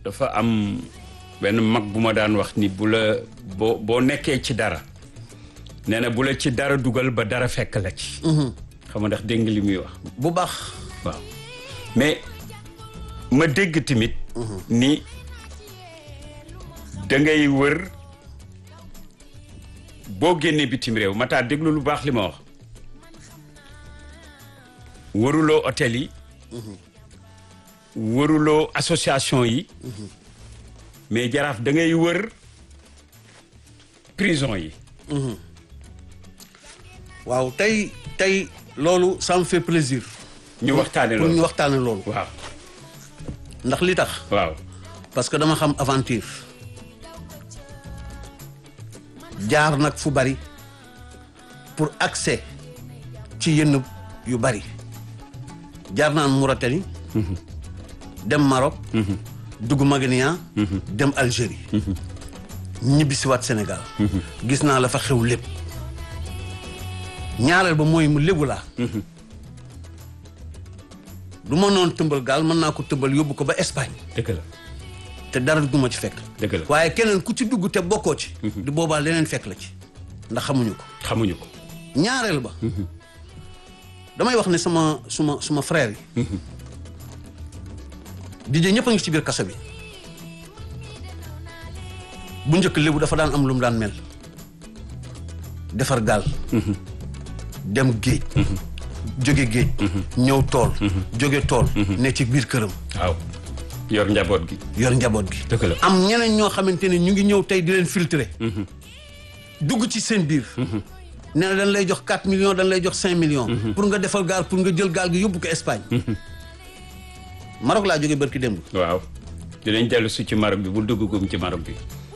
dafa am benn mag bu ma daan wax ni bu la boo boo nekkee ci dara nee na bu la ci dara dugal ba dara fekk la ci xam nga ndax dégg nga li muy wax bu baax waaw mais ma dégg tamit ni da ngay wër boo génnee bitim réew mataa déglu lu baax li ma wax wëruloo hôtel yi wëruloo association yi mais jaraaf da ngay wër prison yi waaw tey tey loolu ça me fait plaisir ñu waxtaane pour ñu loolu waxtaane loolu waaw ndax li tax waaw parce que dama xam aventure jaar nag fu bari pour accès ci yenn yu bari jaar naan Mauritanie dem Maroc dugg Magania dem Algérie ñibbisiwaat Sénégal gis naa la fa xew lépp ñaareel ba mooy mu lébu laa du ma noon tëmbal gaal mën naa ko tëmbal yóbbu ko ba Espagne dëgg la te dara du ma ci fekk dëgg la waaye keneen ku ci dugg te bokkoo ci du boobaa leneen fekk la ci ndax xamuñu ko xamuñu ko ñaareel ba damay wax ne sama suma suma frère yi DJ ñëpp a ngi ci biir kaso bi bu njëkk lébu dafa daan am lu mu daan mel defar gaal dem géej jóge géej ñëw tool jóge tool ne ci biir këram waaw yor njaboot gi yor njaboot gi dëgg la am ñeneen ñoo xamante ne ñu ngi ñëw tey di leen filtrer dugg ci seen biir nee na dañ lay jox 4 millions dañ lay jox 5 millions pour nga defal gaal pour nga jël gaal gi yóbbu ko Espagne Maroc laa jógee barki démb waaw dinañ dellu si ci Maroc bi bu duggagum ci Maroc bi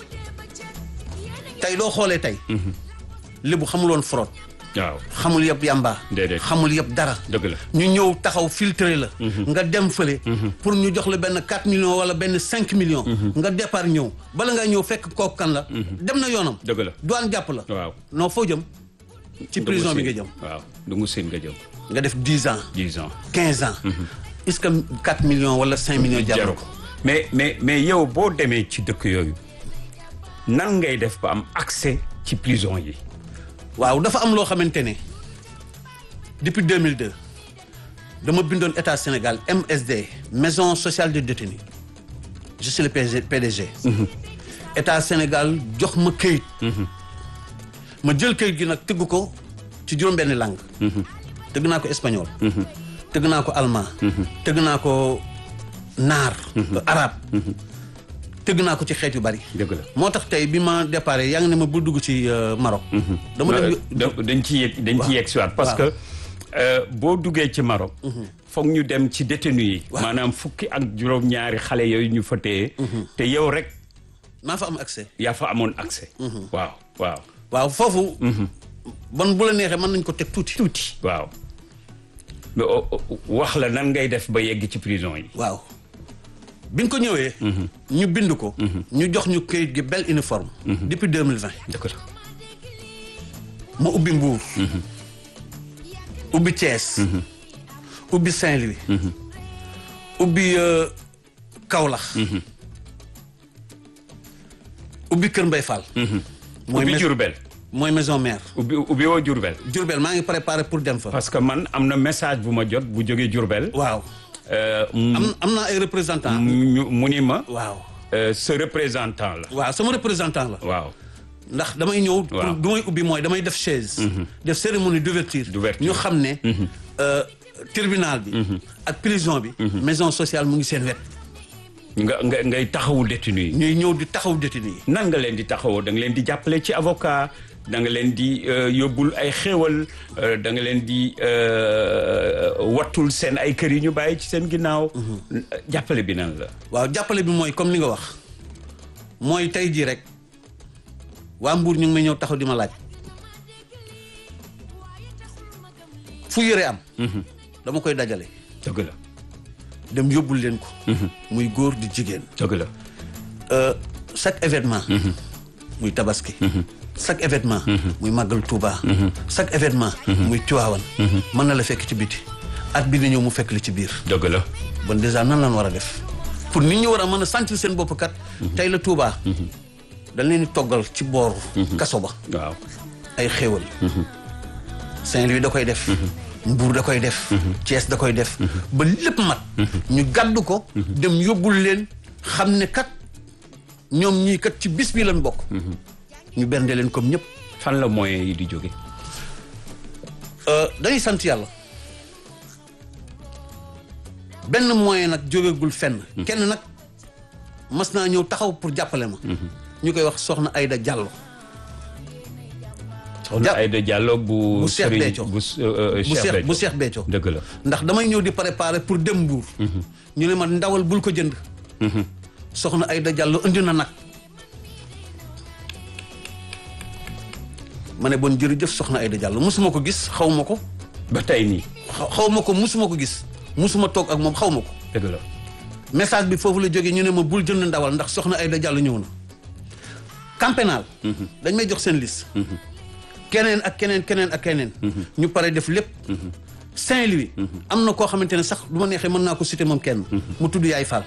tey doo xoolee tey lébu xamuloon fraude waaw xamul yëpp yàmbaa Déedéet. xamul yëpp dara dëgg la ñu ñëw taxaw filtré la nga dem fële pour ñu jox la benn 4 millions wala benn 5 millions nga départ ñëw bala nga ñëw fekk kooku kan la dem na yoonam dëgg la douane jàpp la waaw non foo jëm ci prison bi nga jëm waaw du ngu seen nga jëm nga def 10 ans dix ans 15 ans est-ce que 4 millions wala 5 millions jar na jaru ko ko mais mais mais yow boo demee ci dëkk yooyu nan ngay def ba am accès ci prison yi waaw dafa am loo xamante ne depuis 2002 dama bindoon état Sénégal MSD maison sociale des détenus je suis le PG PDG. état Sénégal jox ma këyit. ma jël këyit gi nag tëgg ko ci juróom-benni langue. tëgg naa ko espagnol. tëgg naa ko allemand. tëgg naa ko naar. arabe. tëgg naa ko ci xeet yu bari. dëgg la moo tax tey bi ma départ yaa ngi ne ma bu dugg ci euh, Maroc. dama dem da- dañ ci yegg dañ ci yegg si waat parce waaw. que euh, boo duggee ci Maroc foog ñu dem ci détenu yi Waaw. maanaam fukki ak juróom-ñaari xale yooyu ñu fa téye te yow rek maa fa am accès. yaa fa amoon accès waaw waaw waaw foofu. bon bu la neexee mën nañ ko teg tuuti. tuuti waaw mais o- o- wax la nan ngay def ba yegg ci prison yi waaw biñ ko ñëwee. ñu bind ko. ñu jox ñu këyit gi bel uniforme. depuis deux mille vingt. dëgg la ma ubbi Mbour. ubbi Thiès. ubbi Saint-Louis. ubbi euh, Kaolack. ubbi Kër Mbay Fall. mooy ubbi mais- Jurbel mooy maison mère. ubbi ubbi woo Jurbel Diourbel maa ngi préparé pour dem fa. parce que man am na message bu ma jot bu jógee Jurbel waaw euh, mu am am naa ay représentants. ñu- mu ni ma waaw euh, ce représentant la waaw sama représentant la. waaw ndax damay ñëw. Waaw. pour du may ubbi mooy damay def chaise. def cérémonie d'ouverture. D'ouverture. ñu xam ne. euh, tribunal bi. ak prison bi. maison sociale mu ngi seen wet. nga nga ngay taxawu détenu yi ñuy ñëw di taxaw détenu yi. nan nga leen di taxawoo da nga leen di jàppale ci avocat da nga leen di euh, yóbbul ay xéewal euh, da nga leen di euh, wattul seen ay kër yi ñu bàyyi ci seen ginnaaw jàppale bi nan la waaw jàppale bi mooy comme li nga wax mooy tey jii rek waa Mbour ñu ngi may ñëw taxaw di ma laaj fu yëre am. dama koy dajale dëgg la dem yóbbul leen ko. muy góor di jigéen. dëgg la Euh, chaque événement. muy tabaski. chaque événement. muy màggal Touba. chaque événement. muy Tiwaawan. mën na la fekk ci biti at bi di ñëw mu fekk li ci biir. dëgg la bon déjà nan lan war a def pour nit ñi war a mën a sentir seen bopp kat tey la Touba dañ leen di toggal ci booru kaso ba waaw ay xéewal Saint-Louis da koy def Mbour da koy def Thiès da koy def ba lépp mat ñu gàddu ko dem yóbbul leen xam ne kat ñoom ñii kat ci bis bi lañ bokk ñu bernde leen comme ñëpp fan la moyens yi di jóge dañuy sant yàlla benn moyen nag jógegul fenn kenn nag mas naa ñëw taxaw pour jàppale ma ñu koy wax soxna Aïda Diallo soxna Ja- Aïda Diallo bu bu Cheikh Serigne- Béthio. bu euh, bu Cheikh Cheikh bu Béthio. Cheikh Béthio dëgg la ndax damay ñëw di préparer pour dem Mbour ñu ne ma ndawal bul ko jënd soxna Aïda Diallo indi na nag ma ne bon jërëjëf soxna Aïda Diallo musuma ko gis xaw ma ko ba tey nii xaw xaw ma ko musuma ko gis musuma toog ak moom xaw ma ko dëgg la message bi foofu la jógee ñu ne ma bul jënd ndawal ndax soxna Aïda Diallo ñëw na camp pénal dañ may jox seen liste keneen ak keneen keneen ak keneen ñu pare def lépp Saint-Louis am na koo xamante ne sax du ma neexee mën naa ko citer moom kenn mu tudd Yaay Fall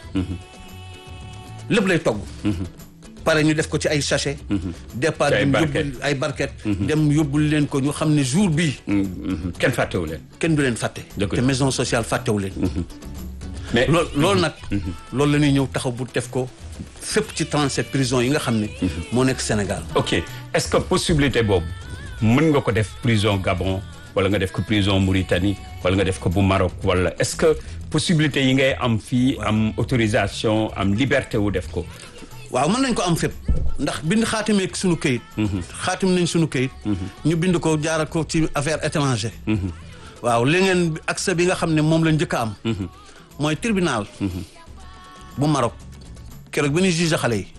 lépp lay togg pare ñu def ko ci ay sachet départ Ci ay dem barquette. yóbbul ay barquette dem yóbbul leen ko ñu xam ne jour bii Mhm. kenn fàttewu leen kenn du leen fàtte Dëgg la. te maison sociale fàttewu leen mais loolu loolu nag loolu la ñuy ñëw taxaw bu def ko fépp ci 37 prisons yi nga xam ne moo nekk Sénégal ok est-ce que possibilité boobu mën nga ko def prison Gabon wala nga def ko prison Mauritanie wala nga def ko bu Maroc wala est-ce que possibilité yi ngay am fii am autorisation am liberté wu def ko waaw mën nañ ko am fépp ndax bind xaatimee suñu këyit xaatim nañ suñu këyit ñu bind ko jaaral ko ci affaire étranger waaw li ngeen accès bi nga xam ne moom la njëkk a am mooy tribunal bu Maroc keroog bi ñu jugé xale yi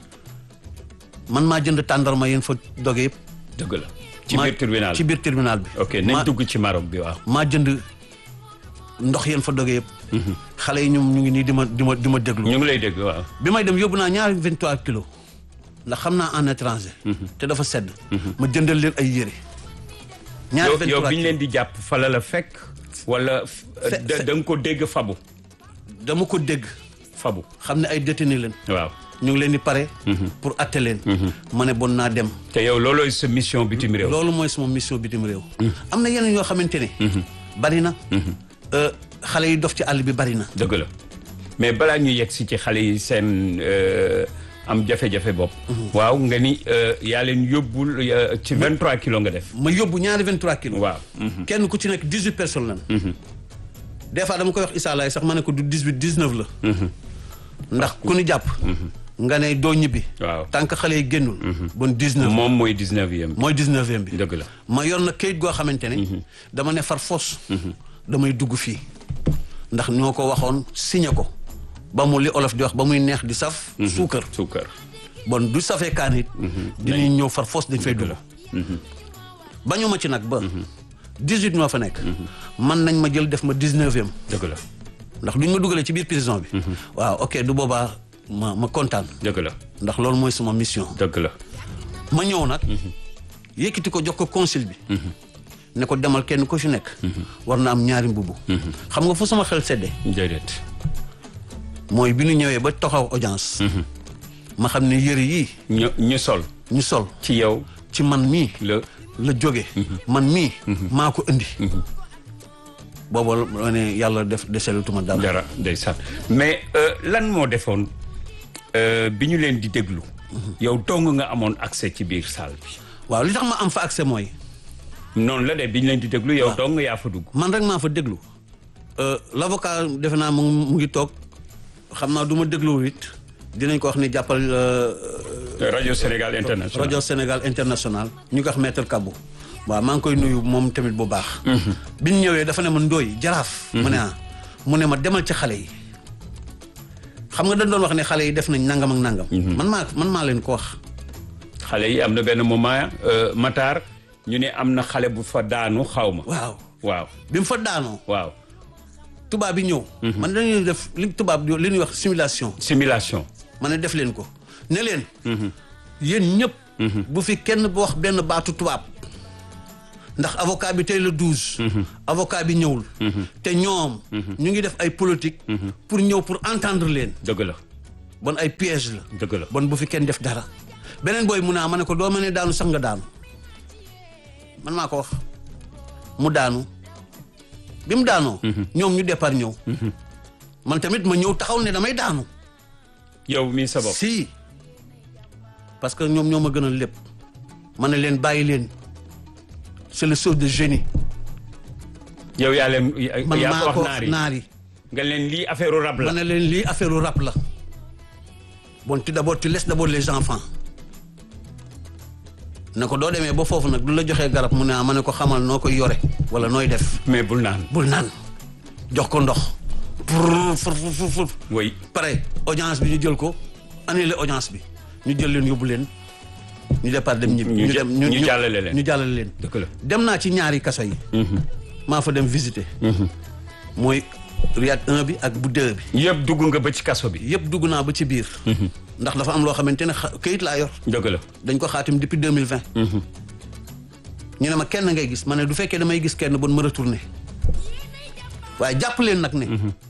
man maa jënd tàndarma yéen fa doge yëpp dëgg la ci maa- biir tribunal ci biir tribunal bi ok maa- nañ dugg ci Maroc bi waaw maa jënd ndox yéen fa doge yëpp xale yi ñoom ñu ngi nii di ma di ma di ma déglu ñu ngi lay dégg waaw bi may dem yóbbu naa ñaari 23 kilos ndax xam naa en étranger te dafa sedd ma jëndal leen ay yére ñaari yow 23 yow bi ñu kilos leen di jàpp fala la fekk wala Fe- da fe- da nga ko dégg fabu dama ko dégg fabu xam ne ay détenu leen waaw ñu ngi leen di pare pour atte leen ma ne bon naa dem te yow loolooy sa mission bitim réew loolu mooy sama mission bitim réew am na yeneen yoo xamante ne bari na Euh, xale yi dof ci àll bi bari na dëgg la mais balaa ñu yegg si ci xale yi seen euh, am jafe-jafe bopp waaw nga ni euh, yaa leen yóbbul euh, ci 23 kilos nga def ma yóbbu ñaari 23 kilos waaw mhm. kenn ku ci nekk 18 personnes lan des fois dama koy wax Issa Laye sax ma ne ko du 18 19 la ndax ku ñu jàpp nga ne doo ñibbi waaw tant que xale yi génnul bon 19 moom mooy 19e mooy 19e bi dëgg la ma yor na kayit goo xamante ne dama ne far fos damay dugg fii ndax ñoo ko waxoon signé ko ba mu li olof di wax ba muy neex di saf suukar suukar bon du safee kaan it dinañ ñëw far fos dañ fay dugg bañu ma ci nag ba 18 moo fa nekk man nañ ma jël def ma 19e dëgg la ndax duñ ma dugalee ci biir prison bi waaw ok du boobaa ma ma kontaan dëgg la ndax loolu mooy sama mission dëgg la ma ñëw nag yëkkati ko jox ko consul bi ne ko demal kenn ko fi nekk war na am ñaari mbubu xam nga fu sama xel sedde déedéet mooy bi ñu ñëwee ba taxaw audience ma xam ne yëre yii ñu ñu sol ñu sol ci yow ci man mii la la jóge man mii maa ko indi booba la ne yàlla def deselutuma dara dara ndeysaan mais euh, lan moo defoon euh, bi ñu leen di déglu yow dong nga amoon accès ci biir salle bi waaw li tax ma am fa accès mooy noonu la de bi ñu leen di déglu yow dong yaa fa dugg man rek maa fa déglu l' avocat defe naa mu ngi mu ngi toog xam naa du ma déglu it dinañ ko wax ni jàppal euh, rajo Sénégal international rajo Sénégal international ñu ko wax maître Kabou waaw maa ngi koy nuyu moom tamit bu baax. bi ñu ñëwee dafa ne ma ndooy jaraaf. mu ne ah mu ne ma demal ci xale yi. xam nga dañ doon wax ne xale yi def nañ nangam ak nangam. man maa man maa leen ko wax. xale yi am na benn moment euh, Matar ñu ne am na xale bu fa daanu xaw ma waaw waaw bi mu fa daanoo waaw tubaab bi ñëw. man dañuy def li tubaab di li ñuy wax simulation. simulation ma ne def leen ko ne leen. yéen ñëpp. bu fi kenn bu wax benn baatu tubaab. ndax avocat bi tey le douze avocat bi ñëwul te ñoom ñu ngi def ay politique pour ñëw pour entendre leen dëgg la bon ay piège la dëgg la bon bu fi kenn def dara beneen booy mu naa ma ne ko doo ma ne daanu sax nga daanu man maa ko wax mu daanu bi mu daanoo ñoom ñu départ ñëw man tamit ma ñëw taxaw ne damay daanu yow mii sa bopp si parce que ñoom ñoo ma gënal lépp ma ne leen bàyyi leen c'est le chose de génie yow yaa leen man yaa maa ko ko wax naar yi naar yi nga leen lii affaire rab ma la ne leen lii affaire u rap la bon tu d'abord tu laisses d'abord les enfants ne ko doo demee ba foofu nag du la joxee garab mu ne ah ma ne ko xamal noo koy yore wala nooy def mais bul naan bul naan jox ko ndox pour fur fur fur fur oui pare audience bi ñu jël ko annulé audience bi ñu jël leen yóbbu leen ñu départ dem ñibbi ñu dem ñu jàllale leen. ñu jàllale leen dëgg la dem naa ci ñaari kaso yi maa fa dem visiter mooy Riyad 1 bi ak bu 2 bi yëpp dugg nga ba ci kaso bi yëpp dugg naa ba ci biir ndax dafa am loo xamante ne xa- këyit laa yor dëgg la dañ ko xaatim depuis 2020 ñu ne ma kenn ngay gis ma ne du fekkee damay gis kenn bon ma retourné waaye jàpp leen nag ne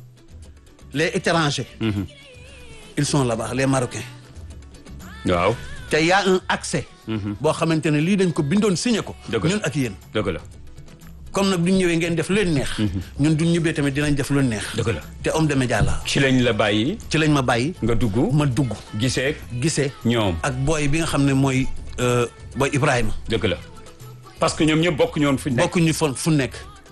les étrangers ils sont là-bas les marocains waaw te y a un accès boo xamante ne lii dañ ko bindoon signé ko Dëgg la. ñun ak yéen dëgg la comme nag duñ ñëwee ngeen def lu leen neex ñun duñ ñibbee tamit dinañ def lu leen neex dëgg la te homme de média la ci lañ la bàyyi ci lañ ma bàyyi nga dugg ma dugg gisee gisee ñoom ak booy bi nga xam ne mooy euh, booy Ibrahima dëgg la parce que ñoom ñëpp bokk ñoon fu ñu nekk bokkuñu fon fu nekk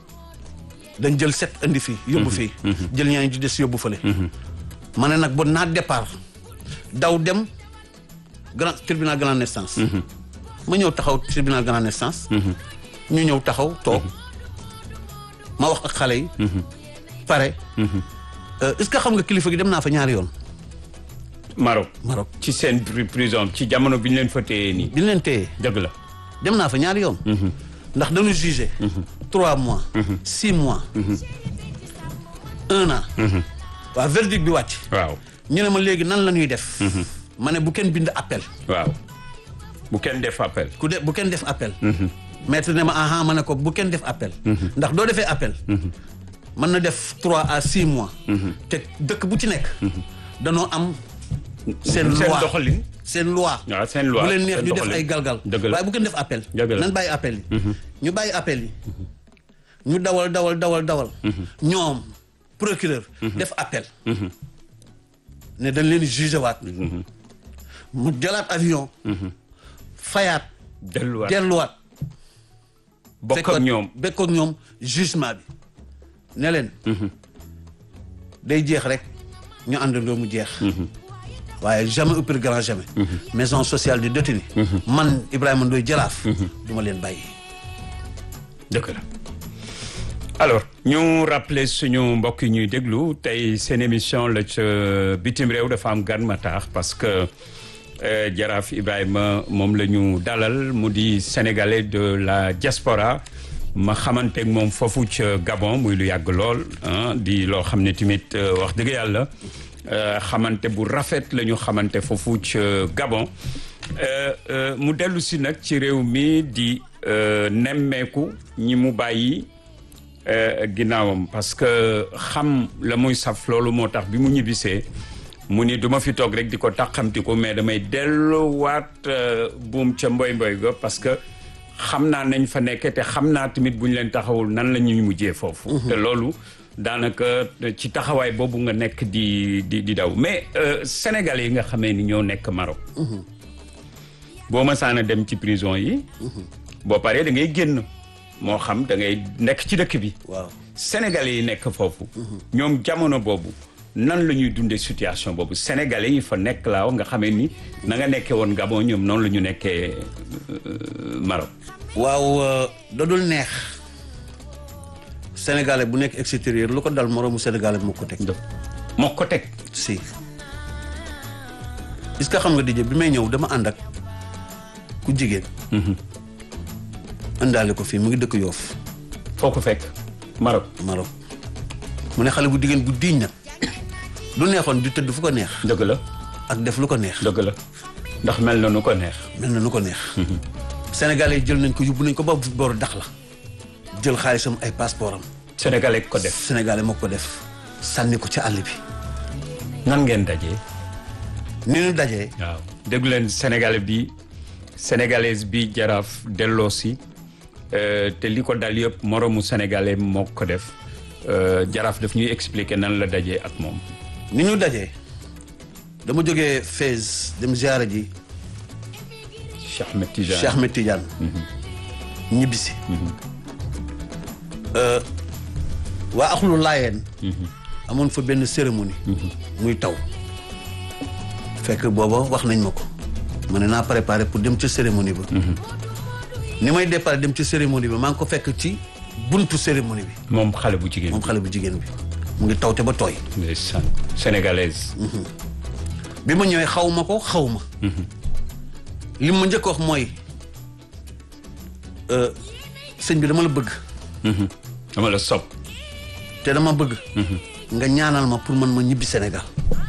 dañ jël set indi fii yóbbu fii jël ñaari ci des yóbbu fële ma ne nag bon naa départ daw dem grand tribunal grande instance ma ñëw taxaw tribunal grande instance ñu ñëw taxaw toog ma wax ak xale yi pare Euh, est-ce que xam nga kilifa gi dem naa fa ñaari yoon Maroc Maroc ci seen pri- prison ci jamono bi ñu leen fa téyee nii bi ñu leen téye dëgg la dem naa fa ñaari yoon ndax dañu jugé trois mois six mois un an waaw verdict bi wàcc waaw ñu ne ma léegi nan la ñuy def ma ne bu kenn bind appel waaw bu kenn def appel ku de bu kenn def appel maître ne ma aha ma ne ko bu kenn def appel ndax doo defee appel mën na def trois à six mois te dëkk bu ci nekk danoo am seen seen loi doxalin seen loi waaw seen loi bu leen neex seen ñu def doxalin. ay galgal dëgg la waaye bu kenn def appel Dëgg la. nan bàyyi appel yi ñu bàyyi appel yi ñu dawal dawal dawal dawal ñoom procureur def appel ne dañ leen jugé waat mu jëlaat avion fayaat delluwaat delluwaat bokk ak fekkoon- ñoom bekk ak ñoom jugement bi ne leen day jeex rek ñu àndandoo mu jeex waaye jamais au plus grand jamais maison sociale du détenu man Ibrahima Ndoye Jaraaf du ma leen bàyyi dëgg la alors ñu rappeler suñu mbokk yi ñuy déglu tey seen émission la ca bitim réew dafa am gan ma taax parce que euh, jaraaf Ibrahima moom la ñu dalal mu di sénégalais de la diaspora ma xamante ak moom foofu ca Gabon muy lu yàgg lool ah, di loo xam ne tamit euh, wax dëgg yàlla euh, xamante bu rafet la ñu xamante foofu ca Gabon Euh, euh, mu dellu si nag ci réew mi di euh, nemmeeku ñi mu bàyyi euh, ginnaawam parce que xam la muy saf loolu moo tax bi mu ñibbisee mu ni du ma fi toog rek di ko tàqamti ko mais damay delluwaat euh, buum ca mboy mboy ga parce que xam naa nañ fa nekke te xam naa tamit bu ñu leen taxawul nan la ñuy mujjee foofu te loolu daanaka ci taxawaay boobu nga nekk di di di daw mais euh, sénégalais yi nga xamee ni ñoo nekk Maroc boo mësaan a dem ci prison yi boo paree da ngay génn moo xam da ngay nekk ci dëkk bi waaw sénégalais yi nekk foofu ñoom jamono boobu nan la ñuy dundee situation boobu sénégalais yi fa nekk laa wax nga xamee ni na nga nekkee woon Gabon ñoom noonu la ñu nekkee euh, Maroc waaw euh, dadul neex sénégalais bu nekk extérieur lu ko dal moroomu sénégalais moo ko teg moo ko teg si est-ce que xam nga DJ bi may ñëw dama ànd ak ku jigéen àndaale ko fii mu ngi dëkk yoof foo ko fekk Maroc Maroc mu ne xale bu jigéen bu diiñ nag lu neexoon di tëdd fu ko neex dëgg la ak def lu ko neex dëgg la ndax mel na nu ko neex mel na nu ko neex sénégalais yi jël nañ ko yóbbu nañ ko ba booru dax la jël xaalisam ay passeport am sénégalais ko def sénégalais moo ko def sànni ko ci àll bi nan ngeen dajee ni ñu dajee waaw déglu leen sénégalais bi sénégalaise bi jaraaf delloo si euh, te li ko dal yëpp moromu sénégalais moo ko def euh, jaraaf daf ñuy expliquer nan la dajee ak moom ni ñu dajee dama jógee Fès dem ziara ji Cheikh Ahmed Tidiane Cheikh Ahmed Tidiane ñibbisi Euh, waa axlu laayeen amoon fa benn cérémonie muy taw fekk booba wax nañ ma ko ma ne naa préparé pour dem ca cérémonie ba ni may départ dem ci cérémonie bi maa ngi ko fekk ci buntu cérémonie bi moom xale bu jigéen moom xale bu jigéen bi mu ngi tawte ba tooy ndeysaan sénégalaise bi ma ñëwee xaw ma ko xaw ma li ma njëkk wax mooy euh, sëñ bi dama la bëgg dama la sopp te dama bëgg nga ñaanal ma pour man ma ñibbi Sénégal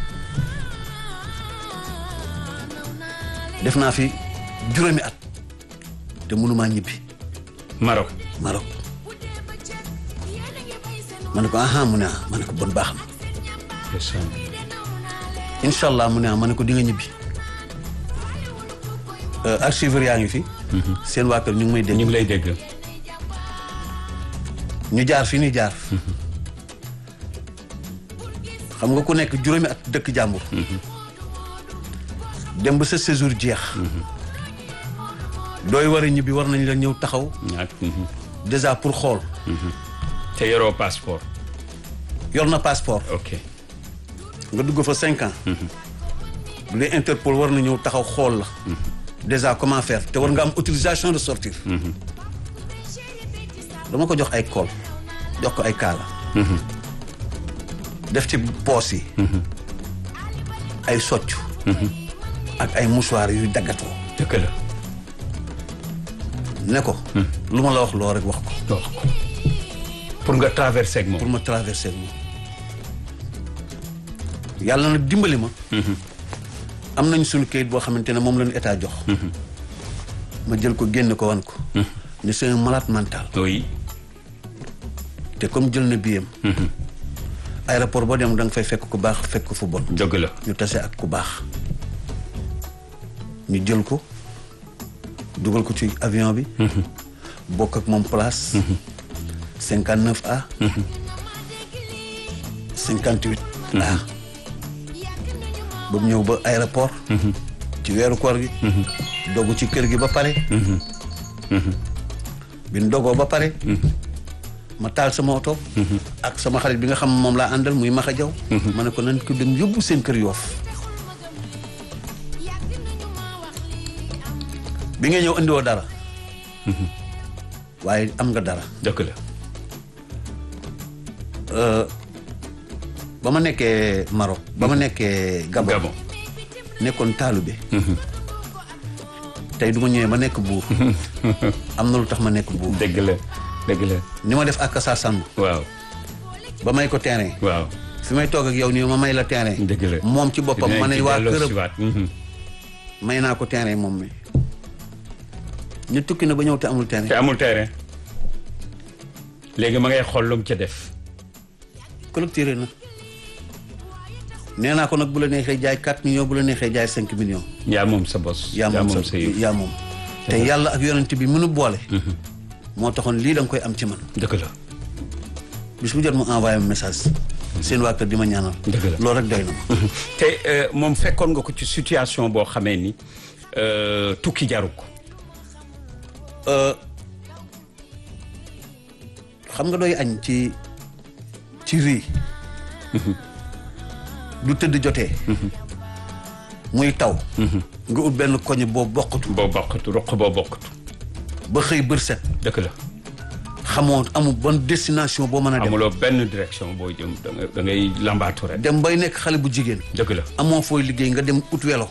def naa fi juróomi at te mënumaa ñibbi Maroc Maroc ma ne ko aha mu ne ah ma ne ko bon baax na ndeysaan incha allah mu ne ah ma ne ko di nga ñibbi Euh, archiveur yaa ngi fi seen waa kër ñu ngi may dégg ñu ngi lay dégg ñu jaar fi ñu jaar xam nga ku nekk juróomi at dëkk jàmbur dem ba sa séjour jeex dooy war a ñibbi war nañ la ñëw taxaw ak déjà pour xool te yoroo passeport yor na passeport ok nga dugg fa cinq ans bu dee Interpol war na ñëw taxaw xool la déjà comment faire te war nga am autorisation de sortir dama ko jox ay kool jox ko ay kaala def ci poos yi ay socc ak ay mouchoir yuy daggatoo dëgg la ne ko lu ma la wax loo rek wax ko wax ko pour nga traverser ak pour moom ma traverser moom yàlla nag dimbali ma am nañ suñu kayit boo xamante ne moom la ñu état jox ma jël ko génne ko wan ko ne c'est un malade mental oui te comme jël na biyam aéroport boo dem da nga fay fekk ku baax fekk fu bon dëgg la ñu tase ak ku baax ñu jël ko dugal ko ci avion bi bokk ak moom place cinquante neuf A cinquante huit A ba mu ñëw ba aéroport ci weeru koor gi dogu ci kër gi ba pare bi ñu dogoo ba pare ma taal sama oto ak sama xarit bi nga xam moom laa àndal muy Maxa Jaw ma ne ko nan ko dem yóbbu seen kër yoof bi nga ñëw indiwoo dara waaye am nga dara dëgg la ba ma nekkee Maroc ba ma nekkee Gabon Gabon nekkoon taalube tey du ma ñëwee ma nekk buur am na lu tax ma nekk buur dëgg la dëgg la ni ma def ak sa sàmm waaw ba may ko terrain waaw fi may toog ak yow nii ma may la terrain dëgg la moom ci boppam ma ne waa këram siwaat may naa ko terrain moom mi ñu tukki na ba ñëw te amul te terrain amul terrain léegi ma ngay xool lu mu ca def collecté na nee naa ko nag bu la neexee jaay 4 millions bu la neexee jaay 5 millions yaa moom sa bos yaa moom sa sa yëf yaa moom te yàlla ak yonent bi mënu boole moo taxoon lii da nga koy am ci man dëgg la bis bu jot mu envoyé ma message seen waa kër di ma ñaanal Dëgg la. loolu rek doy na ma te euh, moom fekkoon nga ko ci situation boo xamee ni euh, tukki jaru ko xam nga doy añ ci ci rii du tëdd jotee muy taw nga ut benn koñ boo bokkatu boo bokkatu roq boo bokkatu ba xëy bër set dëgg la xamoo amul bonne destination boo mën a dem amuloo benn direction boo jëm da ngay da ngay lambaatu rek dem bay nekk xale bu jigéen dëgg la amoo fooy liggéey nga dem ut welo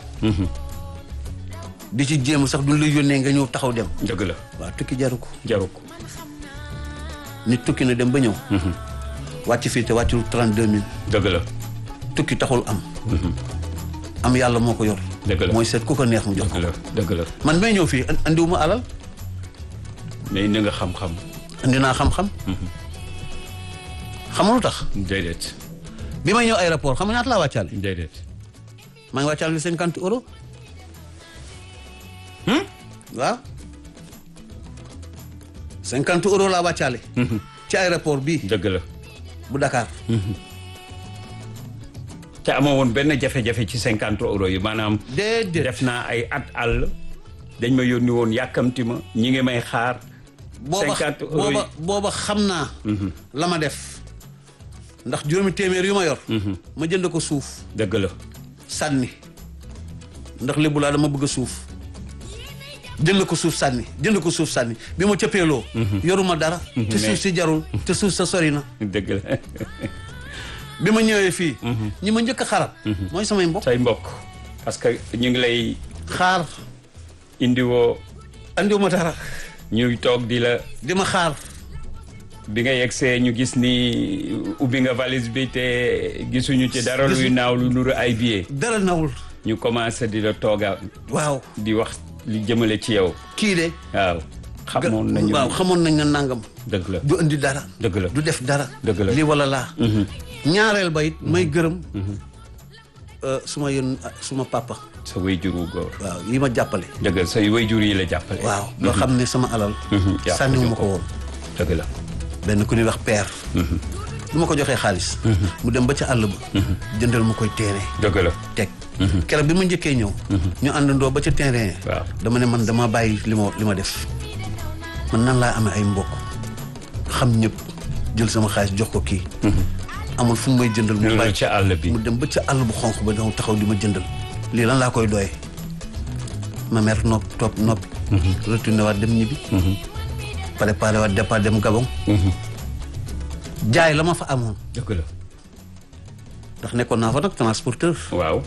di ci jéem sax duñ la yónnee nga ñëw taxaw dem dëgg la waaw tukki jaru ko jaru ko nit tukki na dem ba ñëw wàcc fii te wàccul trente-deux mille dëgg la tukki taxul am am yàlla moo ko yor Dëgg la. mooy seet ku ko neex mu jox dëgg ko la dëgg la man may ñëw fii an- andiwuma alal mais indi nga xam-xam indi naa xam-xam xam nga lu tax déedéet bi may ñëw aéroport xam nga ñaata laa wàccaale déedéet maa ngi wàccaale cinquante euros waaw cinquante euros laa wàccaale ci aéroport bii dëgg la bu Dakar te amoo woon benn jafe-jafe ci cinquante euros yi maanaam déedéet def naa ay at àll dañ ma yónni woon yàkkamti ma ñi ngi may xaar booba cinquante euros yi booba booba xam naa la ma def ndax juróomi téeméer yu ma yor ma jënd ko suuf dëgg la sànni ndax lébu laa dama bëgg a suuf jënd ko suuf sànni jënd ko suuf sànni bi ma cëppeeloo yoruma dara te suuf si jarul te suuf sa sori na dëgg la bi ma ñëwee fii ñi ma njëkk a xarab mooy samay mbokk say mbokk parce que ñu ngi lay xaar indiwoo andiwuma dara ñuy toog di la di ma xaar bi nga yegsee ñu gis ni ubbi nga valise bi te gisuñu ci dara luy naaw lu nuru ay billet dara nawul ñu commencé di la tooga waaw di wax li jëmale ci yow kii de waaw xamoon nañu waaw xamoon nañ na nangam dëgg la du indi dara dëgg la du def dara Dëgg la. lii wala laa ñaareel ba it may gërëm euh, suma yën suma papa sa wayjur wu góor waaw yi ma jàppale dëgg la say wayjur yi la jàppale waaw loo xam ne sama alal yaa ko sànniwu ma jox ko woon dëgg la benn ku ñuy wax père du ma ko joxee xaalis mu dem ba ca àll ba jëndal ma koy téere dëgg la teg keroog bi ma njëkkee ñëw ñu àndandoo ba ca terrain waaw dama ne man dama bàyyi li ma li ma def man nan laa amee ay mbokk xam ñëpp jël sama xaalis jox ko kii amul fu mu may jëndal mu loolu bàyyi ci àll bi mu dem ba ca àll bu xonq ba daw taxaw di ma jëndal lii lan laa koy doyee ma mer nopp topp noppi retourné waat dem ñibbi préparé waat départ dem Gabon jaay la ma fa amoon dëgg la ndax nekkoon naa fa nag transporteur waaw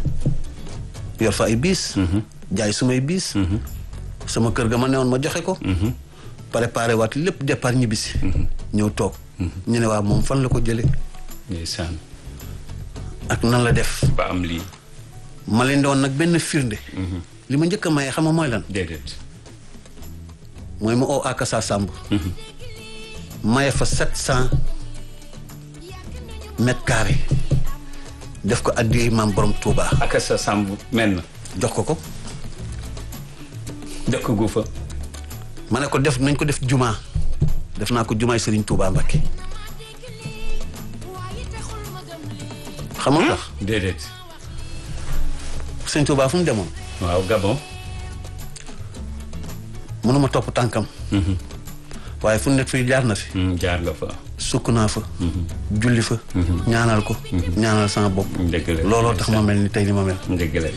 yor fa ay biis jaay sumay biis sama kër ga ma newoon ma joxe ko préparé waat lépp départ ñibbisi ñëw toog ñu ne waa moom fan la ko jële ndeysaan ak nan la def ba am lii ma leen doon nag benn firnde li ma njëkk a maye xam nga mooy lan déedéet mooy ma oo akasa sàmb maye fa sept cent mètres carrés def ko addi maam borom Touba ak sa sàmb mel na jox ko ko dëkk gu fa ma ne ko def nañ ko def jumaa def naa ko jumaay Serigne Touba Mbacké xam nga lu tax déedéet Serigne Touba fu mu demoon waaw Gabon mënuma topp tànkam waaye fu nekk fii jaar na fi Hmm, jaar nga fa sukk naa fa julli fa ñaanal ko ñaanal sama bopp dëgg la looloo tax ma mel ni tey ni ma mel dëgg la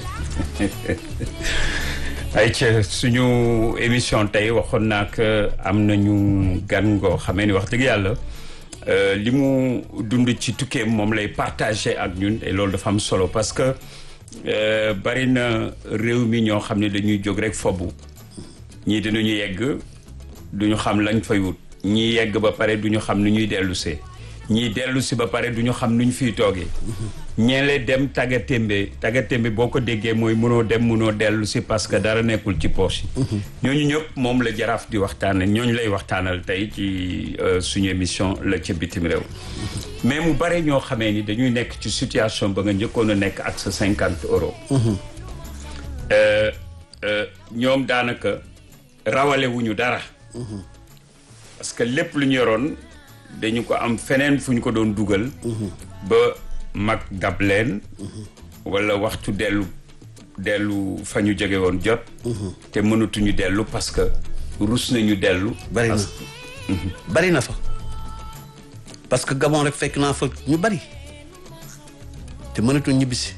ay ca suñu émission tey waxoon naa que am nañu gan ngoo xamee ni wax dëgg yàlla euh, li mu dund ci tukkeem moom lay partagé ak ñun et loolu dafa am solo parce que euh, bari na réew mi ñoo xam ne dañuy jóg rek fobu ñii dinañu yegg duñu xam lañ fay wut ñii yegg ba pare duñu xam nu ñuy dellusee ñii dellu si ba pare duñu xam nu ñu fiy toogee ñeele dem tagga témbe tagga témbe boo ko déggee mooy mënoo dem mënoo dellu si parce que dara nekkul ci poche yi ñooñu ñëpp moom la jaraaf di waxtaanal ñooñu lay waxtaanal tey ci euh, suñu émission la ca bitim réew mais mu bare ñoo xamee ni dañuy nekk ci situation ba nga njëkkoon a nekk ak sa cinquante euros Euh, euh, ñoom daanaka rawale wuñu dara parce que lépp lu ñu yoroon dañu ko am feneen fu ñu ko doon dugal ba mag dab leen wala waxtu dellu dellu fa ñu jóge woon jot te mënatuñu dellu parce que rus nañu dellu bari na parce bari na fa parce que Gabon rek fekk naa fa ñu bari te mënatuñ ñibbisi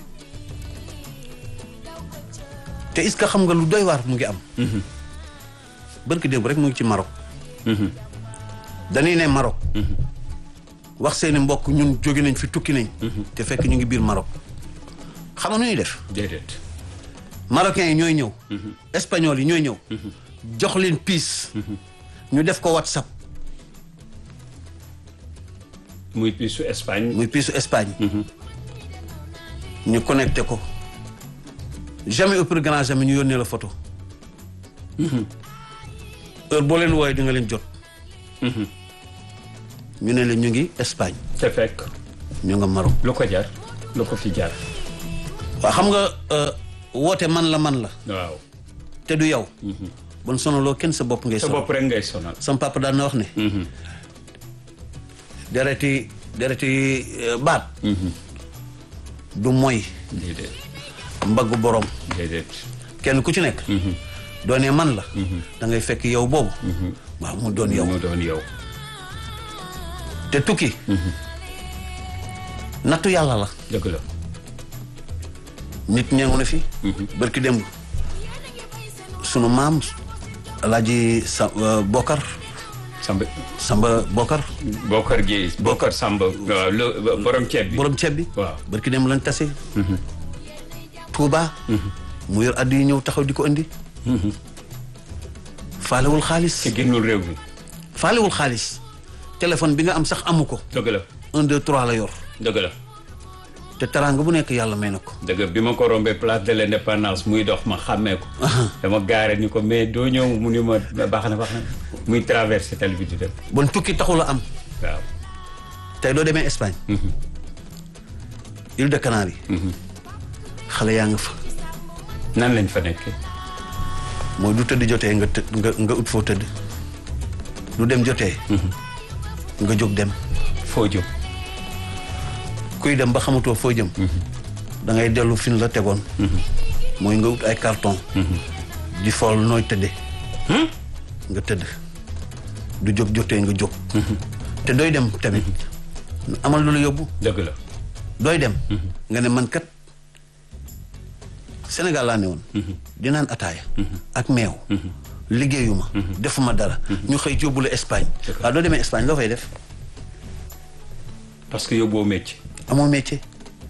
te est-ce que xam nga lu doy waar mu ngi am bërki démb rek mu ngi ci Maroc dañuy ne Maroc wax seeni mbokk ñun jóge nañ fi tukki nañ te fekk ñu ngi biir Maroc xam nga nu ñuy def déedéet marocains yi ñooy ñëw espagnol yi ñooy ñëw jox leen piis ñu def ko whatsapp muy piisu Espagne muy piisu Espagne ñu connecté ko jamais au plus grand jamais ñu yónnee la photo heure boo leen wooyee di nga leen jot ñu ne la ñu ngi Espagne te fekk ñu nga Maroc lu ko jar lu ko fi jar waaw xam nga euh, woote man la man la waaw te du yow bon sonaloo kenn sa bopp ngay sa sonal bopp rek ngay sonal sama papa daan na wax ne dereti dereti euh, baat du moy déedéet mbaggu borom déedéet kenn ku ci nekk doonee man la da ngay fekk yow boobu waaw mu doon yow mu doon yow te tukki nattu yàlla la dëgg la nit ñangu na fi barki démb sunu maam alaaji sa euh, Bokar Samba Samba Bokar Bokar Gueye Bokar Samba waaw lu borom ceeb bi borom ceeb bi waaw barki démb lañ tase Touba mu yor addi yi ñëw taxaw di ko indi faalewul xaalis te génnul réew mi faalewul xaalis téléphone bi nga am sax amu ko dëgg la un deux trois la yor dëgg la te teraanga bu nekk yàlla may na ko dëgg bi ma ko rombee place de l'indépendance muy dox ma xàmmee ko dama gaare ni ko mais doo ñëw mu ni ma baax na baax na muy traversé tali bi di dem bon tukki taxul a am waaw tey doo demee Espagne île de Canaries xale yaa nga fa nan lañ fa nekkee mooy du tëdd jotee nga të nga nga ut foo tëdd du dem jotee nga jóg dem foo jóg kuy dem ba xamatoo foo jëm da ngay dellu fi ñu la tegoon mooy nga ut ay carton di fool nooy tëdde nga tëdd du jóg jotee nga jóg te dooy dem tamit amal lu la yóbbu dëgg la dooy dem nga ne man kat Sénégal laa ne woon di naan ataaya ak meew liggéeyuma defuma dara ñu xëy yóbbu la Espagne waaw doo demee Espagne loo fay def parce que yóbboo métier amoo métier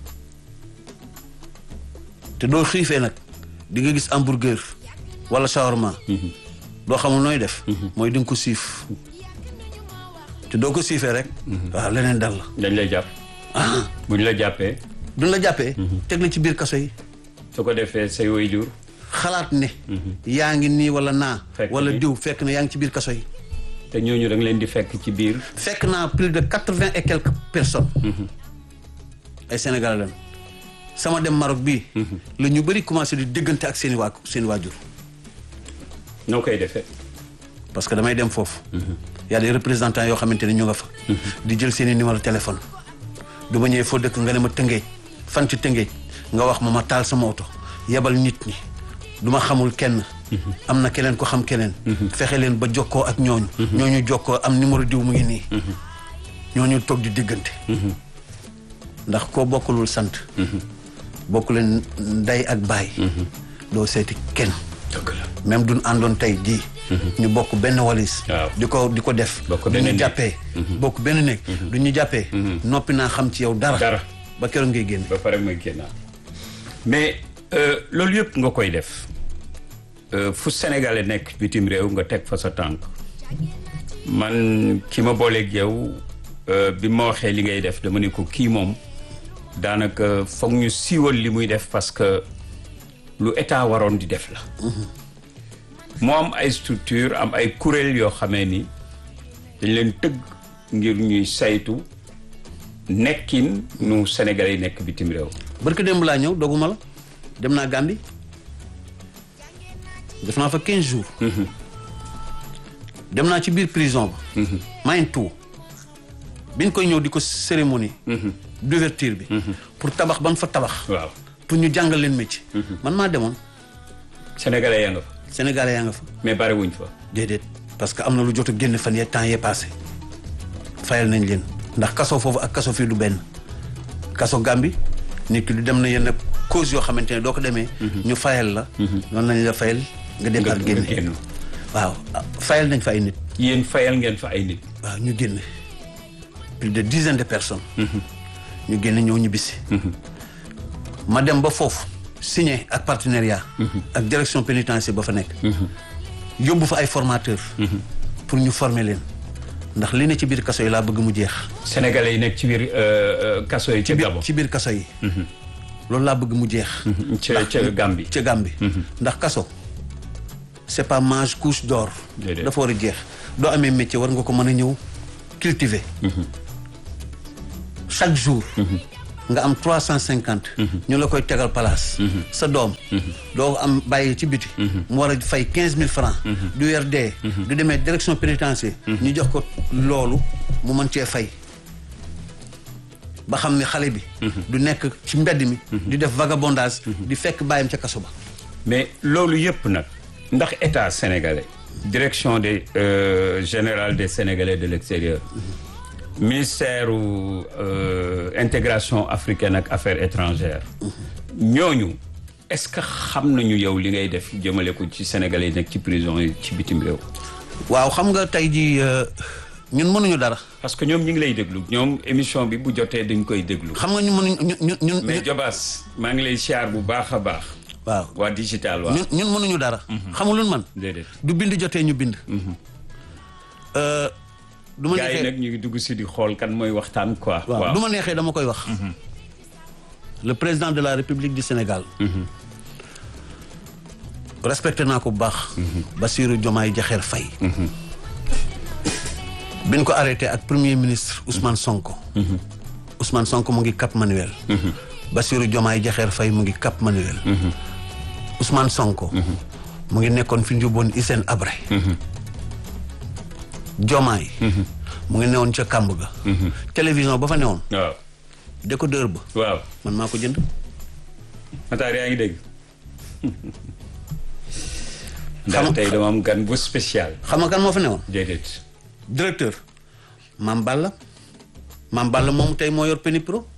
te doo xiifee nag di nga gis hamburger wala shawarma doo xamul nooy def mooy di nga ko siif te doo ko siifee rek waaw leneen dal la dañ lay jàpp ah buñ la jàppee duñ la jàppee teg la ci biir kaso yi su ko defee say waajur xalaat ne yaa ngi nii wala naa Fekk wala ni. diw fekk na yaa ngi ci biir kaso yi te ñooñu da nga leen di fekk ci biir fekk naa plus de quatre-vingt et quelques personnes ay Sénégalais lañ sama dem Maroc bii la ñu bëri commencé di déggante ak seen i waa seen i waajur noo koy defee parce que damay dem foofu y a des représentants yoo xamante ne ñu nga fa di jël seen i numéro téléphone du ma ñëwee foo dëkk nga ne ma tëngeej fan ci tëngeej nga wax ma ma taal sama oto yebal nit ñi du ma xamul kenn am na keneen ko xam keneen fexe leen ba jokkoo ak ñooñu ñooñu jokkoo am numéro diw mu ngi nii ñooñu toog di diggante ndax koo bokkulul sant bokku leen ndey ak baay doo seeti kenn dëgg la même duñ àndoon tey jii ñu bokk benn walis Waaw. di ko di ko def Bokk du benn ñu néeg. jàppee bokk benn néeg du ñu jàppee noppi naa xam ci yow dara Dara. ba keroog ngay génn ba pare mooy génnaat mais euh, loolu yëpp nga koy def euh, fu sénégalais nekk bitim réew nga teg fa sa tànk man ki ma booleeg yow euh, bi ma waxee li ngay def dama ne ko kii moom daanaka foog ñu siiwal li muy def parce que lu état waroon di def la moo am ay structure am ay kuréel yoo xamee ni dañ leen tëgg ngir ñuy saytu nekkin nu sénégalais yi nekk bitim réew barke démb laa ñëw doguma la dem naa Gambie def naa fa 15 jours dem naa ci biir prison ba mayen tout biñ koy ñëw di ko cérémonie d'ouverture bi pour tabax ban fa tabax waaw pour ñu jàngal leen métier man maa demoon sénégalais yaa nga fa sénégalais yaa nga fa mais bari wuñ fa déedéet parce que am na lu jot a génn fan yee temps yee passé fayal nañ leen ndax kaso foofu ak kaso fii du benn kaso Gàmbi nit ki du dem na yenn cause yoo xamante ne doo ko demee ñu fayal la noonu lañ la fayal nga nga demaat nga génne génn waaw ah, fayal nañ fa ay nit yéen fayal ngeen fa ay nit waaw ñu génne plus de dizaine de personnes ñu génne ñëw ñu bisi ma dem ba foofu signé ak partenariat ak direction pénitentiaire ba fa nekk yóbbu fa ay formateurs pour ñu former leen ndax li ne ci biir kaso yi laa bëgg mu jeex sénégalais yi nekk ci biir euh, euh, kaso yi ca biir Gabon ci biir kaso yi loolu laa bëgg mu jeex ca ca Gambie ca Gambie ndax kaso c'est pas mange couche d'or Déedéet. dafa war a jeex doo amee métier war nga ko mën a ñëw cultiver chaque jour nga am trois cent cinquante ñu la koy tegal place sa doom doo ko am bàyyi ci biti mu war a fay quinze mille francs du weer dee du demee direction pénitentiaire ñu jox ko loolu mu mën cee fay ba xam ne xale bi du nekk ci mbedd mi di def vagabondage di fekk bàyyam ca kaso ba mais loolu yëpp nag ndax état sénégalais direction des euh, générale des sénégalais de l'extérieur ministère u euh, intégration africaine ak affaires étrangères ñooñu est-ce que xam nañu yow li ngay def jëmale ko ci sénégalais yi nekk ci prison yi ci bitim réew waaw xam nga tey ji ñun mënuñu dara parce que ñoom ñi ngi lay déglu ñoom émission bi bu jotee dañ koy déglu xam nga ñu mënuñu ñun ñun mais Jobaas maa ngi lay siyaar bu baax a baax waaw waa digital waaw ñun ñun mënuñu dara xam nga lu man déedéet du bind jotee ñu bind Euh, du ma gars yi neexee nag ñu ngi dugg si di xool kan mooy waxtaan quoi waaw du ma neexee dama koy wax le président de la république du Sénégal respecté naa ko bu baax Bassirou Diomaye Diakhar Faye biñ ko arrêté ak premier ministre Ousmane Sonko Ousmane Sonko mu ngi Cap Manuel Bassirou Diomaye Diakhar Faye mu ngi Cap Manuel Ousmane Sonko mu ngi nekkoon fi ñu yóbboon Hissène Habré Diomaye mu ngi newoon ca kàmb ga télévision ba fa newoon waaw décodeur ba waaw man maa ko jënd Matar yaa ngi dégg Xam- ndax tey dama am gan bu spécial xam nga kan moo fa newoon déedéet directeur Mame Balla Mame Balla moom tey moo yor Penipro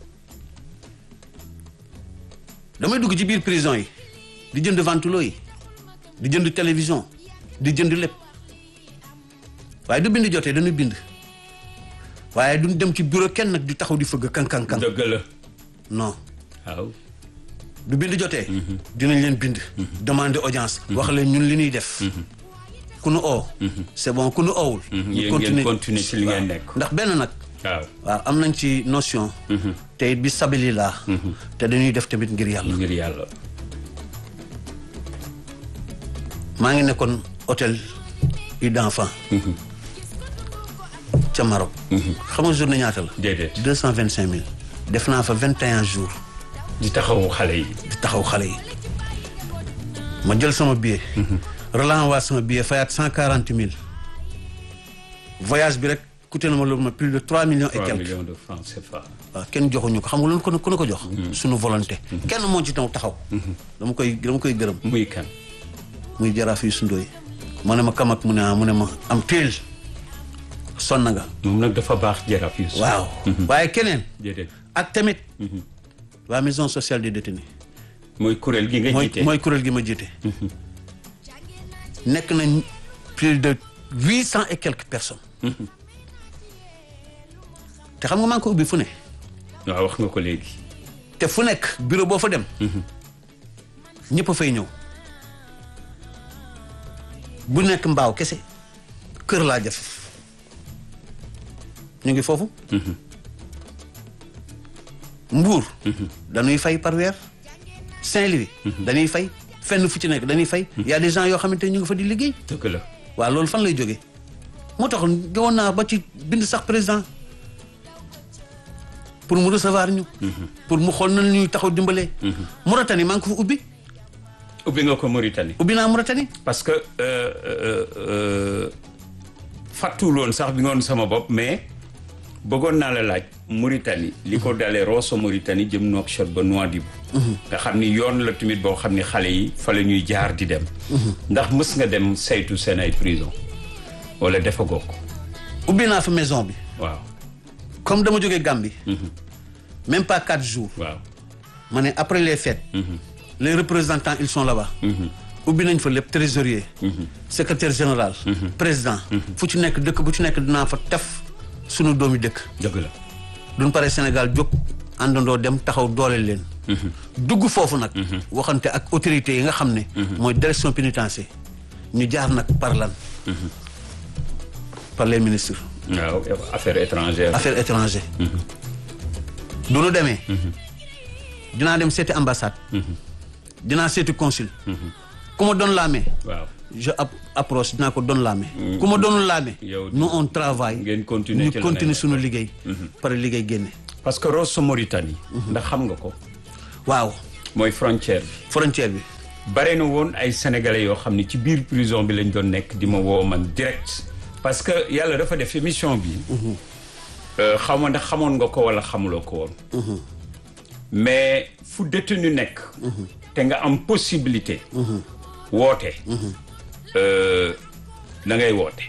damay dugg ci biir prison yi di jënd ventilo yi di jënd télévision di jënd lépp waaye du bind jotee dañuy bind waaye duñ dem ci bureau kenn nag di taxaw di fëgg kan kan kan dëgg la non waaw du bind jotee dinañ leen bind demander audience wax leen ñun li ñuy def ku nu oo c'est bon ku nu oowul yéen ngeen continuer ci li ngeen nekk ndax benn nag waaw waaw am nañ ci notion te it bi sabili laa te dañuy def tamit ngir yàlla ngir yàlla maa ngi nekkoon hôtel Ida d'enfant ca Maroc xam nga journée ñaata la déedéet deux cent vingt cinq mille def naa fa vingt et un jours di taxawu xale yi di taxaw xale yi ma jël sama billet relancer sama billet fayaat cent quarante mille voyage bi rek coûté na ma loolu ma plus de trois millions et 3 quelques millions de francs CFA waaw kenn joxuñu ko xam nga loolu ku ne ku ne ko jox suñu volonté kenn moo ci taw taxaw dama koy dama koy gërëm muy kan muy jaraaf yu sundooy mu ne ma kamak mu ne ah mu ne ma am téel sonn nga moom nag dafa baax jaraaf yu waaw waaye keneen déedéet ak tamit waa maison sociale des détenus mooy kuréel gi nga mooy jiite mooy kuréel gi ma jiite nekk nañ plus de huit cent et quelques personnes te xam nga maa ngi ko ubbi fu ne waaw wax nga ko léegi te fu nekk bureau boo fa dem ñëpp a fay ñëw bu nekk mbaaw kese kër laa jëf ñu ngi foofu mbuur dañuy fay par weer Saint-Louis dañuy fay fenn fu ci nekk dañuy fay y a des gens yoo xamante ni ñu ngi fa di liggéey dëgg la waaw loolu fan lay jógee moo tax gawoon naa ba ci bind sax président pour mu recevoir ñu pour mu xool nan ñuy taxaw dimbalee Mauritanie maa ngi ko fa ubbi ubbi nga ko Mauritanie ubbi naa Mauritanie parce que euh, euh, euh, fàttuwul woon sax bi ngoon sama bopp mais bëggoon naa la laaj Mauritanie li ko dalee Rosso Mauritanie jëm Nouakchott ba Nouadhibou nga xam ni yoon la tamit boo xam ni xale yi fa la ñuy jaar di dem ndax mës nga dem saytu seen ay prison wala defagoo ko ubbi naa fa maison bi waaw comme dama jógee Gambie même pas quatre jours waaw ma ne après les fêtes les représentants ils sont là-bas ubbi nañ fa lépp trésorier secrétaire général président fu ci nekk dëkk bu ci nekk dinaa fa tef sunu doomi dëkk dëgg la duñ pare Sénégal jóg àndandoo dem taxaw dooleel leen dugg foofu nag waxante ak autorités yi nga xam ne mooy direction pénitentiaire ñu jaar nag par lan par les ministres waaw affaires étrangères affaires étrangères du nu demee dinaa dem seeti ambassade dinaa seeti consul ku ma doon laamee waaw je app- approche dinaa ko doon laame ku ma doonul laame Yow- nous on travaille ngeen continuer ñu ci la continuer ngeen suñu liggéey pare liggéey génne parce que Rosso Mauritanie ndax xam nga ko waaw mooy frontière bi frontière bi bare na woon ay sénégalais yoo xam ne ci biir prison bi lañ doon nekk di ma woo man direct parce que yàlla dafa def émission bi euh, xaw ma ndax xamoon nga ko wala xamuloo ko woon mais fu détenu nekk te nga am possibilité woote euh, da ngay woote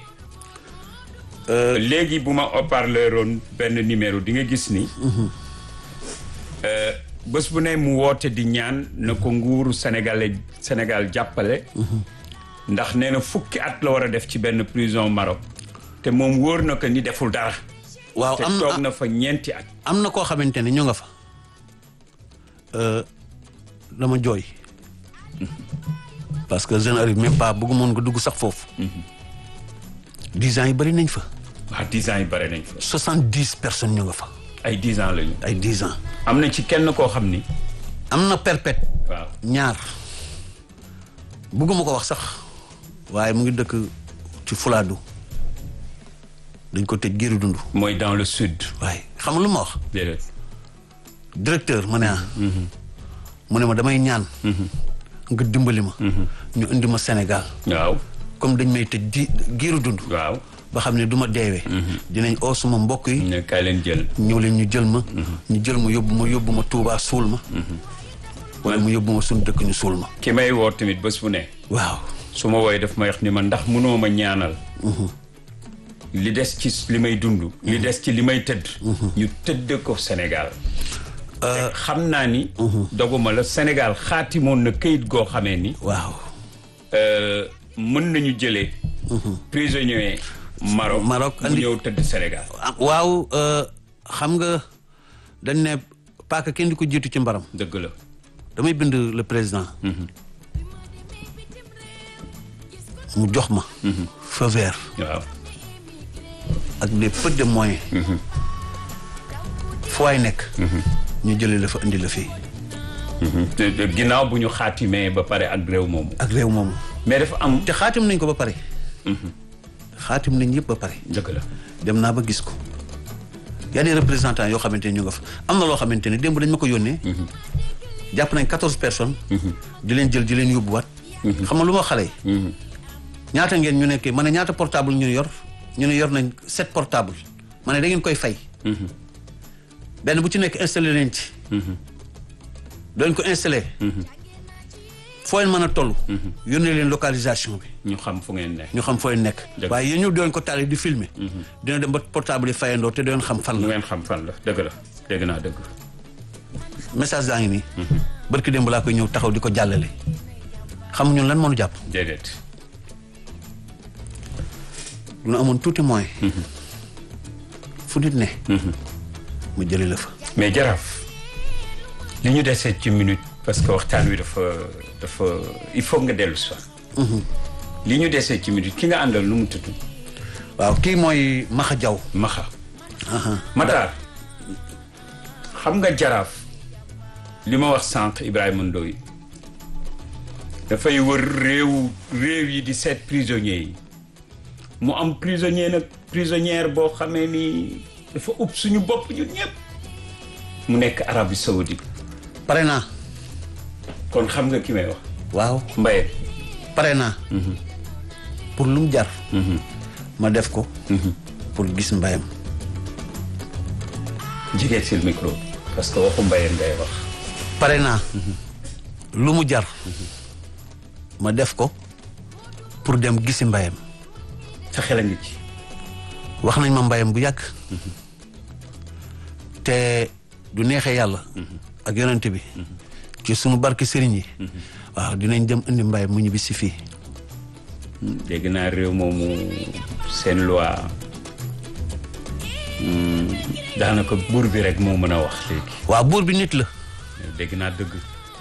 léegi bu ma haut-parleur oon benn numéro di nga gis ni euh, bés bu ne mu woote di ñaan na ko nguuru sénégalais Sénégal jàppale ndax nee na fukki at la war a def ci benn prison Maroc te moom wóor na ko ni deful dara waaw te am toog na na fa ñeenti at am na koo xamante ne ñu nga fa Euh, dama jooy parce que je n'arrive même pas bëggu moon nga dugg sax foofu dix ans yi bëri nañ fa waa dix ans yi bare nañ fa soixante dix personnes ñu nga fa ay dix ans lañu ay dix ans am na ci kenn koo xam ni am na perpète waaw ñaar bëgguma ko wax sax waaye mu ngi dëkk ci Fulaadu dañ ko tëj géeru dund mooy dans le sud waaye xam nga lu ma wax déedéet directeur ma ne ah mu ne ma damay ñaan nga dimbali ma ñu indi ma Sénégal waaw comme dañ may tëj di géeru dund waaw ba xam ne du ma deewee dinañ oo suma mbokk yi ne kaay leen jël ñëw leen ñu jël ma ñu jël ma yóbbu ma yóbbu ma Tuubaa suul ma wala mu yóbbu ma suñu dëkk ñu suul ma ki may woo tamit bés bu ne waaw su ma wooyee daf ma wax ni ma ndax mënoo ma ñaanal li des ci li may dund li des ci li may tëdd ñu tëdd ko Sénégal te xam naa ni doguma la Sénégal xaatimoon na këyit goo xamee ni waaw euh, mën nañu jëlee prisonnier Maroc Maroc mu andi- ñëw tëdd Sénégal ah, waaw euh, xam nga dañ ne paaka kenn di ko jiitu ci mbaram dëgg la damay bind le président mu jox ma feu vert waaw ak des peu de moyens fu waay nekk ñu jëlee la fa indi la fii te- te ginnaaw bu ñu xaatimee ba pare ak réew moomu ak réew moomu mais dafa am te xaatim nañ ko ba pare xaatim nañ yëpp ba pare dëgg la dem naa ba gis ko y a des représentants yoo xamante ne ñu nga fa am na loo xamante ne démb dañ ma ko yónnee jàpp nañ quatorze personnes di leen jël di leen yóbbuwaat xam nga lu ma xale yi ñaata ngeen ñu nekkee ma ne ñaata portable ñu yor ñu ne yor nañ sept portable ma ne da ngeen koy fay benn bu ci nekk installé leen ci doon ko installé foo leen mën a toll yónnee leen localisation bi ñu xam fu ngeen ne ñu xam foo leen nekk Dëgg. waaye yéen ñu doon ko taal di filmer dina dem ba portable yi fayandoo te doon xam fan ñu la ngeen xam fan la dëgg la dégg naa dëgg message daa ngi nii barki démb laa koy ñëw taxaw di ko jàllale xam ñun lan moo ñu jàpp déedéet du ñu amoon tuuti moyen fu nit ne mu jëlee la fa mais jaraaf li ñu desee ci minute parce que waxtaan wi dafa dafa il faut nga dellu si waat li ñu desee ci minute ki nga àndal nu mu tudd waaw kii mooy Maxa Jaw Maxa Matar xam nga jaraaf li ma wax sànq Ibrahima Ndoye dafay wër réew réew yi di seet prisonniers yi mu am prisonnier nag prisonnière boo xamee ni dafa ub suñu bopp ñun ñëpp mu nekk Arabie Saoudite pare naa kon xam nga ki may wax waaw Mbaye pare naa pour lu mu jar ma def ko pour gis mbayam jigee sil micro parce que waxu Mbaye ngay wax pare naa lu mu jar ma def ko pour dem gisi mbayam sa xel a ngi ci wax nañ ma mbayam bu yàgg te du neexee yàlla ak yonent bi ci sunu barke sëriñ yi waaw dinañ dem indi mbayam mu ñibbi si fii dégg naa réew moomu seen loi hmm, daanaka buur bi rek moo mën a wax léegi waaw buur bi nit la dégg naa dëgg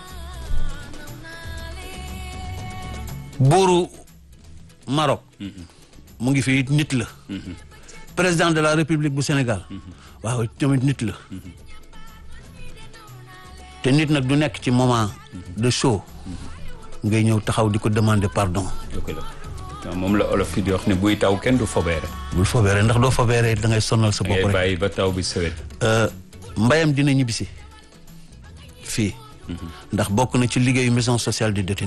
buuru Maroc mu ngi fii nit la président de la république bu Sénégal waaw tamit nit la te nit nag du nekk ci moment de show ngay ñëw taxaw di ko demander pardon dëgg la waaw moom la olof yi di wax ne buy taw kenn du fobeere bul fobeere ndax doo fobeere da ngay sonnal sa bopp ngay rek bàyyi ba taw bi sewet mbayam dina ñibbisi fii ndax bokk na ci liggéeyu maison sociale du détenu